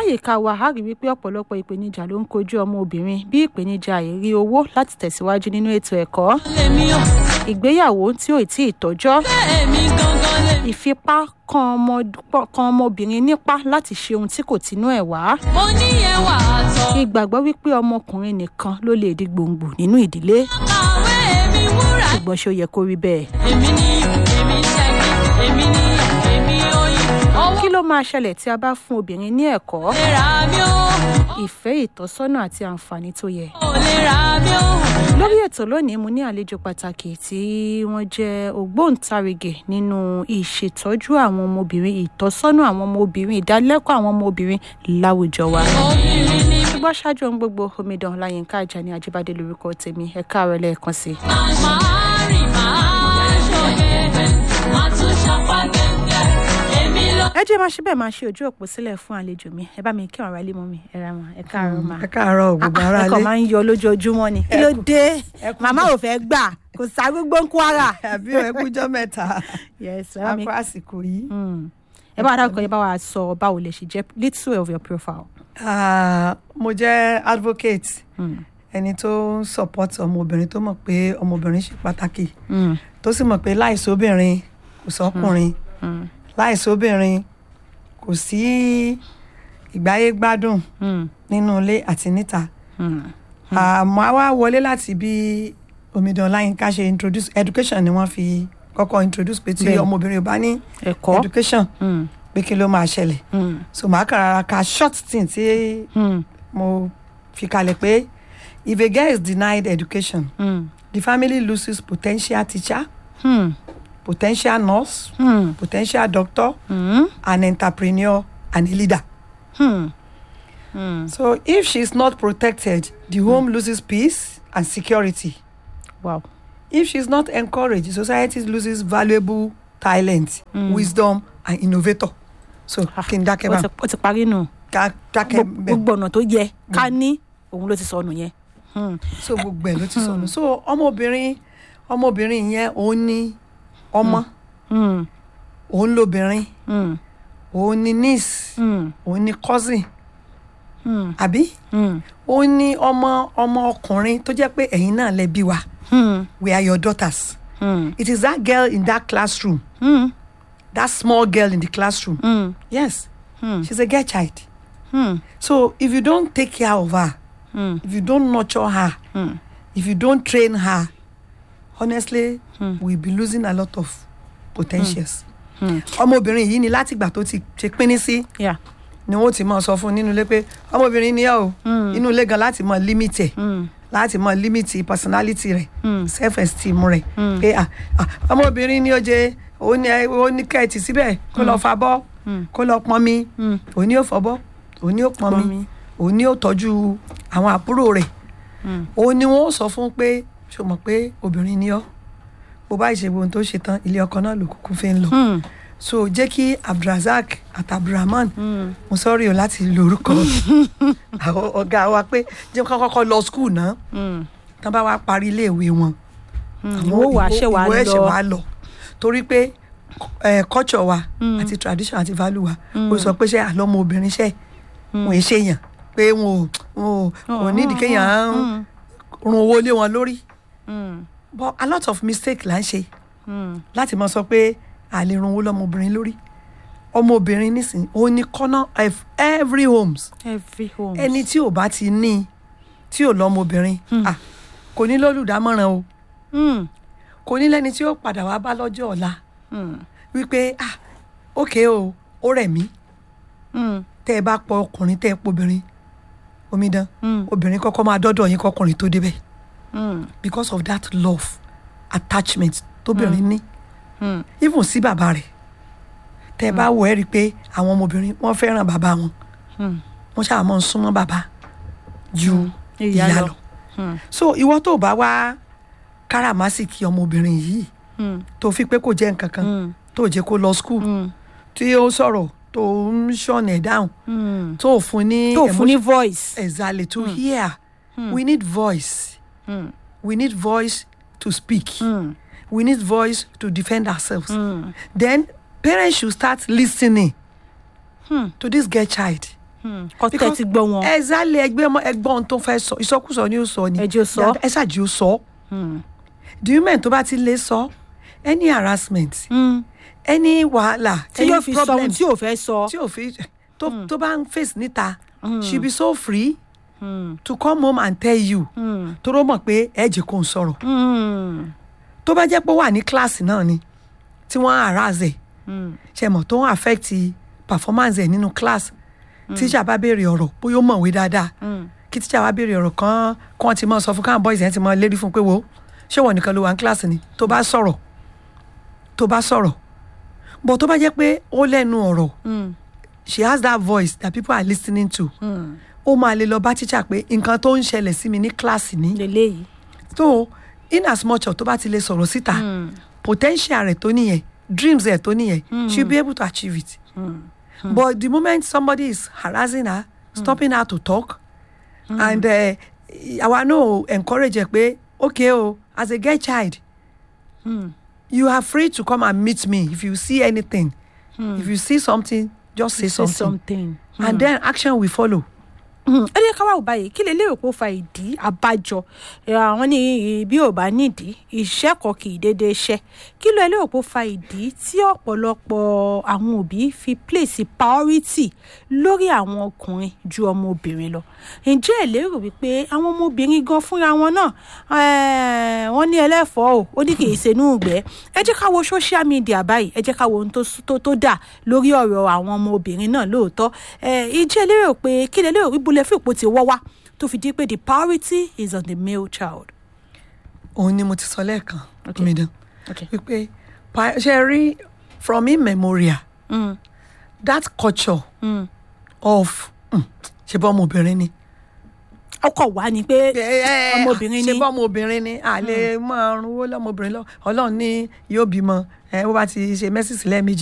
láyìíká wa a rí wípé ọ̀pọ̀lọpọ̀ ìpèníjà ló ń kojú ọmọ obìnrin bí ìpèníjà àìrí owó láti tẹ̀síwájú nínú ètò ẹ̀kọ́ lèmi ò ìgbéyàwó tí ò tí ì tọ́jọ́ èmi gangan lè. ìfipá kan ọmọ- kan ọmọbìnrin nípá láti ṣe ohun tí kò tinú ẹ̀ wá mo ní ẹwà àtọ̀. ìgbàgbọ́ wípé ọmọkùnrin nìkan ló lè di gbòǹgbò nínú ìdílé kàwé èmi wúrà. ṣùgbọ́n ṣé ó yẹ kó rí bẹ́ẹ̀. èmi ní èmi ṣẹ́gi èmi ní èmi oyin. owó kí ló máa ṣẹlẹ̀ tí a bá fún obìnrin ní ẹ̀kọ́ lè ra mi ó. ìfẹ́ ìtọ́sọ́nà àti àǹfààní tó yẹ. ò lè ra mi ó. lórí ètò lónìí mo ní àlejò pàtàkì tí wọ́n jẹ́ ògbóǹtarìgì nínú ìṣètọ́jú àwọn ọmọbìnrin ìtọ́sọ́nà àwọn ọmọbìnrin ìdálẹ́kọ̀ọ́ àwọn ọmọbìnrin láwùjọ wa. obìnrin ni ṣùgbọ́n ṣáájú ohun gbogbo omidan láyínká ajani ajíbádé lórúkọ tèmi ẹ káàárọ̀ lẹ́ẹ̀kan sí i. máa rìn máa ṣòye. máa tún ṣapá gẹ́gẹ́. èmi ló. ẹ jẹ́ máa ṣe bẹ́ẹ̀ máa ṣe ojú òpó sílẹ̀ fún àlejò mi ẹ bá mi kí ọ̀rọ̀ ilé mọ́ mi ẹ ra wọn ẹ káàárọ̀ máa. ẹ káàárọ̀ gbogbo ara ẹkọ lé máa ń yọ lójoojúmọ́ ni. kí ló dé màmá ò fẹ́ gbà kò ságbégbó ń kwara. àbí ẹ kújọ́ mẹ́ta yes ẹ bá mi akọ àsìkò yìí. Mm. ẹ bá wa dárúkọ yẹn bá wa sọ báwo lè ṣe jẹ little of your profile. Ah, mo jẹ́ advocate Mm. ẹni tó ń support ọmọbìnrin tó mọ̀ pé ọmọbìnrin ṣe pàtàkì Mm. tó sì mọ̀ pé láìsí obìnrin kò sọ́kùnrin Mm. láìsí obìnrin kò sí ìgbáyé gbádùn Mm. nínú ilé àti níta Mm. àmọ́ a wá wọlé láti bí omidan láyínká ṣe introduce education ni wọ́n fi kọ́kọ́ introduce pé tí Bẹ́ẹ̀. ọmọbìnrin ò bá ní ẹ̀kọ́. education Mm. pé kí ló máa ṣẹlẹ̀ Mm. so màá kàn rárá ka short thing tí Mm. mo fi kalẹ̀ pé if a girl is denied education Mm. the family loses potential teacher Mm. potential nurse Mm. potential doctor Mm. an entrepreneur and a leader Mm. Mm. so if she is not protected the home loses peace and security wow. if she is not encouraged society loses valuable talent wisdom and innovator so kí n dákẹ́ ó bá ti- ó ti parí nù. ká dákẹ́ Gbogbo- bẹ́ẹ̀. gbogbo ọ̀nà tó yẹ ká ní òun ló ti sọnù yẹn. Mm. so gbogbo ẹ ló ti sọnù so ọmọbìnrin ọmọbìnrin yẹn òun ní ọmọ Mm. òun lóbìnrin Mm. òun ní niece Mm. òun ní cousin Mm. àbí Mm. òun ní ọmọ ọmọ ọkùnrin tó jẹ́ pé ẹ̀yin náà lẹ bí wa Mm. we are your daughters Mm. it is that girl in that classroom Mm. that small girl in the classroom Mm. yes Mm. she's a girl child Mm. so if you don't take care of her Mm. if you don't nurture her Mm. if you don't train her honestly Hmm. we'll be losing a lot of potentials. Hmm. ọmọbìnrin yìí ni látìgbà tó ti ṣe pínní sí Yeah. ni wọn ti máa sọ fún un nínú ilé pé ọmọbìnrin ni ẹ o Hmm. inú ilé gan láti máa limit ẹ Mm. láti máa limit personality rẹ Hmm. self esteem rẹ Hmm. pé ah, ah, ọmọbìnrin ni ó jẹ òun ni ẹ- òun ní kẹ́ẹ̀tì síbẹ̀ kó lọ fa bọ́ Hmm. kó lọ pọn mi Mm. òun ni ó fọ bọ́ òun ni ó pọn Pọn mi mi. òun ni ó tọ́jú àwọn àbúrò rẹ̀ Mm. òun ni wọn ó sọ fún pé ṣo mọ̀ pé obìnrin ni ọ́ bó bá ṣe ohun tó ṣe tán ilé ọkọ náà ló kúkú fi ń lọ Mm. so jẹ́ kí abdulrasaq àti abdulrahman Mm. mo sọ́rí o láti lórúkọ àwọn ọ̀gá wa pé jẹ́ kí wọ́n kọ́kọ́ lọ skul náà Mm. tán bá wá parí iléèwé wọn ìwọ wà ṣe wà ìwọ ẹ̀ṣẹ̀ lọ wà lọ torí pé eh, culture wa Mm. àti tradition àti value wa Mm. ó sọ pé ṣé àlọ́mọ obìnrin ṣe wọn è ṣèyàn pé wọn ò wọn ò wọn ò nídìí kéèyàn Mm. run owó lé wọn lórí Mm. but a lot of mistake là ń ṣe Mm. láti máa sọ pé a lè run owó lọ́mọbìnrin lórí ọmọbìnrin nísìnyí òun ni corner of every homes every home. ẹni tí ò bá ti ní tí ò lọ́mọbìnrin ah, kò ní lólùdámọ̀ràn o Mm. kò ní lẹ́ni tí ó padà wá bá lọ́jọ́ ọ̀la Mm. wípé ah ókè o ó rẹ̀ mí Mm. tẹ́ ẹ bá pọ ọkùnrin tẹ́ ẹ pobìnrin omidan Mm. obìnrin kọ́kọ́ máa dọ́dọ̀ yín kọkùnrin tó débẹ̀ Mm. because of that love attachment tóbìnrin ní Mm. even sí bàbá rẹ̀ tẹ́ ẹ bá wò ẹ́ rí i pé àwọn ọmọbìnrin wọ́n fẹ́ràn bàbá wọn Mm. wọ́n ṣáà máa ń súnmọ́ bàbá ju Ìyá ìyá lọ. lọ Mm. so ìwọ tó bá wá káràmásìkì ọmọbìnrin yìí Mm. tó fi pé kò jẹ́ nǹkan kan Mm. tó jẹ́ kó lọ school Mm. tí ó sọ̀rọ̀ tó ń ṣọ̀nà ẹ̀ dáhùn Mm. tó fún ní tó fún ní emotion- voice. exactly to hear we need voice Mm. we need voice to speak Mm. we need voice to defend ourselves Mm. then parents should start listening Hmm. to this girl child kọ́tẹ́ Because- ti gbọ́ wọn. ẹ zálẹ̀ ẹgbẹ́ ọmọ ẹgbọ́n ohun tó fẹ́ sọ ìsọkúsọ ni ó sọ ni Ẹ jẹ́ ó sọ. ẹ ṣáàjì ó sọ the women tó bá ti lè sọ any harassment Mm. any wàhálà tí any yóò fi sọ ohun problem tí ò fẹ́ sọ. tí ò fi tó tó bá ń face níta she be so free to come home and tell you tó ló mọ̀ pé ẹ jẹ́ kó n sọ̀rọ̀ Mm. tó bá jẹ́ pé ó wà ní kíláàsì náà ni tí wọ́n harass ẹ̀ ṣe mọ̀ tó ń affect performance ẹ̀ nínú class tíṣà bá béèrè ọ̀rọ̀ bóyá ó mọ̀wé dáadáa kí tíṣà bá béèrè ọ̀rọ̀ kan kí wọ́n ti mọ̀ sọ fún káwọn boys yẹn ti mọ̀ lérí fún pé wo ṣé wọ́n nìkan ló wà ní kíláàsì ni tó bá sọ̀rọ̀ tó bá sọ̀rọ̀ bọ̀ tó bá jẹ́ pé ó lẹ́nu ọ̀rọ̀ Mm. she has that voice that people are listening to ó máa lè lọ bá tíṣà pé nǹkan tó ń ṣẹlẹ̀ sí mi ní kíláàsì ni lélẹ́yìí. so in as much as tó bá ti lè sọ̀rọ̀ síta potential rẹ̀ tó nìyẹn dreams rẹ̀ tó nìyẹn she be able to achieve it but the moment somebody is harassing her stopping her to talk and uh, àwa náà encourage ẹ pé okay o as a girl child you are free to come and meet me if you see anything if you see something just say say something, something. and then action will follow. ẹ jẹ́ ká wá wò báyìí kí lè lérò pé ó fa ìdí àbájọ ẹ, àwọn ní bí ò bá nídìí iṣẹ́ kan kì í déédéé ṣẹ́ kí ló ẹ lérò pé ó fa ìdí tí ọ̀pọ̀lọpọ̀ àwọn òbí fi place priority lórí àwọn ọkùnrin ju ọmọbìnrin lọ ǹjẹ́ ẹ lérò wípé àwọn ọmọbìnrin gan fúnra wọn náà eh, wọ́n ní ẹlẹ́fọ̀ọ́ o ó ní kì í ṣe inú ìgbẹ́ ẹ jẹ́ ká wo social media báyìí ẹ jẹ́ ká wo ohun tó s- tó tó dà lórí ọ̀rọ̀ àwọn ọmọbìnrin náà lóòótọ́ ẹ, ǹjẹ́ ẹ lérò pé kí lè lérò ibùlẹ̀ fún ipò tí wọ́ wá tó fi di pé the priority is on the male child. òun ni mo ti sọ lẹ́ẹ̀kan Okay. omidan Okay. wípé pa- ṣe rí from immemorial Mm. that culture Mm. of mm, ṣe bọ́ ọmọbìnrin ni. ọkọ̀ wá ni pé ọmọbìnrin ṣe ni bọ́ ọmọbìnrin ni a lè máa runwó lọ́mọbìnrin lọ ọlọ́run ní yóò bímọ ẹ bó bá ti ṣe mẹ́sìsì lẹ́ẹ̀mejì